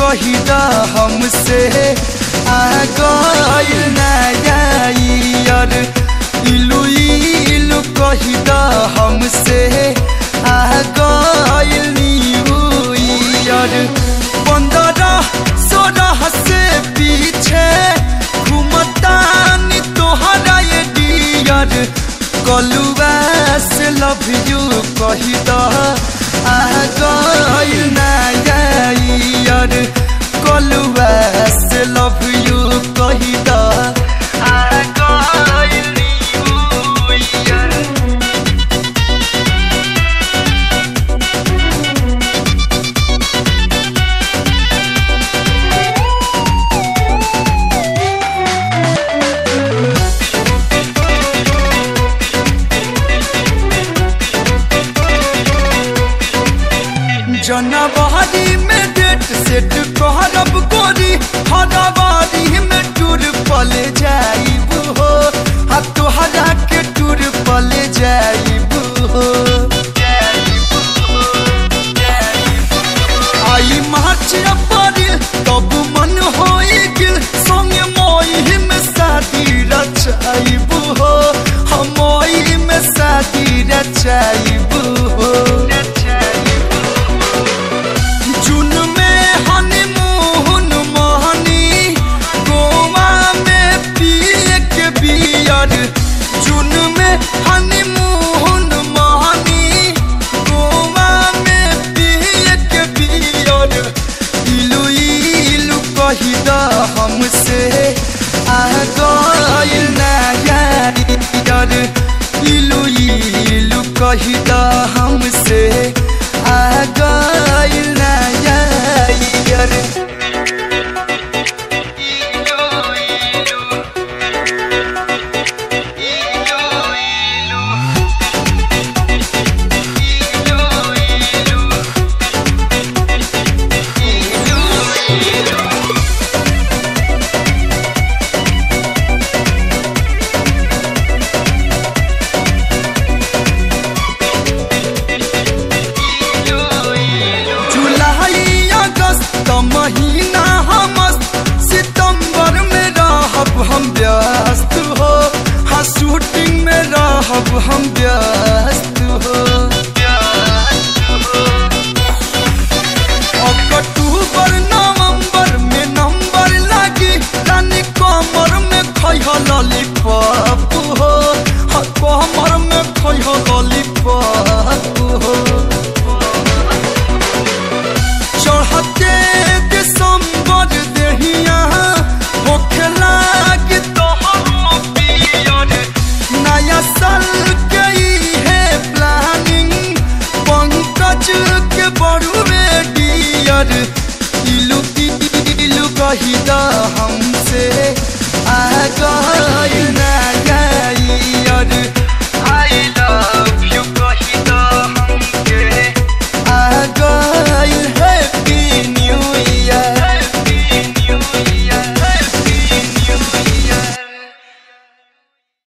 कही दा हमसे आ गइल नया ईयर इलू इलू कही दा हमसे आ गइल न्यू ईयर पंद्रह सोलह से पीछे घूमतानी तोहरा ये डियर कलुआ से लव यू कही दा आ गइल नया ईयर कलुआ से लव यू कही दा आ गइल न्यू ईयर जनवरी में डेट सेट कहरब गोरी फरवरी में टूर पल जाइब हो आ तोहरा के टूर पल जाइब हो आई मार्च अप्रैल तब मन होई गिल संगे मई में शादी रचाइब हो हम मई में शादी रचाइब हो जून में हनीमून मोहनी गोवा में पिए के बियर जून में हनीमून मोहनी गोवा में पिए के बियर इलू इलू कही दा हमसे आ गइल नया ईयर इलू इलू कही दा हमसे आ गइल नया ईयर जुलाई अगस्त महीना हम सितंबर में रहब हम व्यस्त हो हाँ शूटिंग में रहब हम व्यस्त हो अक्टूबर नवंबर में नंबर लगी रानी कमर में खैह लॉलीपॉप हो हाँ कमर में खैह लॉलीपॉप हो चढ़ते दिसंबर देहिया होखे लागी तोहरो पियर नया साल के है प्लानिंग पंकज के बड़ुए डियर इलू इलू कही दा हमसे